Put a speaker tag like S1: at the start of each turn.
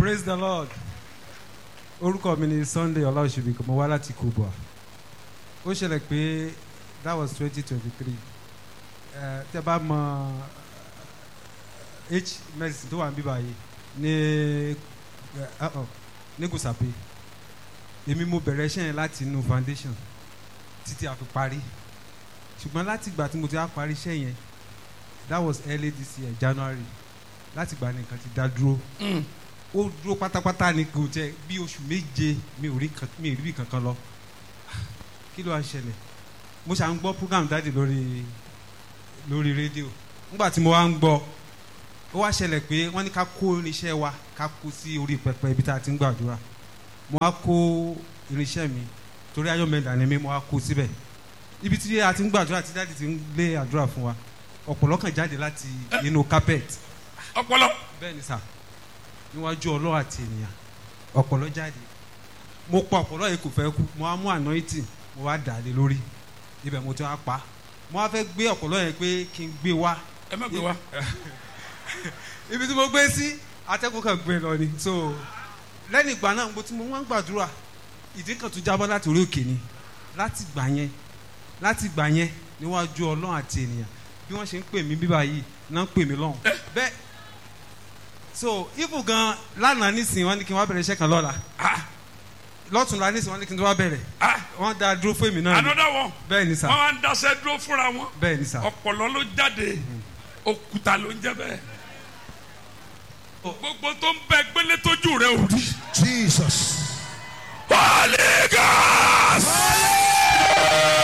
S1: praise the lord orúkọ mi ni sunday ọláòṣèbí mo wá láti kubwa ó ṣẹlẹ̀ pé that was twenty twenty three tẹ bá mọ h medicine tó wà níbí báyìí ní eh, uh-uh, ní gùsàpè èmi mo bẹ̀rẹ̀ iṣẹ́ yẹn láti inú foundation títí a fi parí ṣùgbọ́n láti ìgbà tí mo ti á parí iṣẹ́ yẹn that was early this year january láti ìgbà nìkan ti dá dúró ó dúró pátápátá ni kò jẹ bí oṣù méje mi ò rí kan mi ò rí bí kankan lọ kí ló wá ṣẹlẹ̀ mo ṣà ń gbọ́ program dáàdì lórí lórí rédíò nígbà tí mo wá ń gbọ́ ó wá ṣẹlẹ̀ pé wọ́n ní ká kó irinṣẹ́ wa ká kó sí orí pẹpẹ ibi tá a ti ń gbàdúrà mo wá kó irinṣẹ́ mi torí ayọ̀mẹ̀dà ni mi mo wá kó síbẹ̀ ibi tí a ti ń gbàdúrà tí dáàdì ti ń lé àdúrà fún wa ọ̀pọ̀lọ́ kan jáde láti inú carpet
S2: ọpọlọ
S1: bẹ́ẹ̀ ni sà níwájú ọlọ́wà àti ènìyàn ọ̀pọ̀lọ́ jáde mo pa ọ̀pọ̀lọ́ yìí kò fẹ́ kú mo wá mú anointing mo wá dà á lé lórí ibẹ̀ mo ti wá pa mo wá fẹ́ gbé ọ̀pọ̀lọ́ yẹn pé kí n gbé wá
S2: ẹ má gbé wa
S1: ibi tí mo gbé sí atẹ́kùn kan gbé lọ ni so lẹ́yìn ìgbà náà mo ti mo wá ń gbàdúrà ìdí kan tún jábọ́ láti orí òkè ni láti gbà yẹn láti gbà yẹn níwájú ọlọ́run àti ènìyàn bí wọ́n ṣe ń pè mí bíbá yìí náà ń pè mí lọ́hùn bẹ́ẹ̀ so ifu gan lánàá nísìnyí wọ́n ní kí n wá bẹ̀rẹ̀ iṣẹ́ kan lọ́la lọ́tùnla nísìnyí wọ́n ní kí n tó wá bẹ̀rẹ̀ wọ́n dá dúró fún èmi náà ni
S2: another one
S1: bẹ́ẹ̀ ni sà
S2: wọn wá ń daṣẹ dúró fúnra wọn
S1: bẹ́ẹ̀ ni sà
S2: ọpọlọ ló jáde òkúta ló ń jẹ bẹ́ẹ̀ gbogbo tó ń bẹ gbélé tójú rẹ ò rí.
S3: Jesus.
S2: Holy Ghost.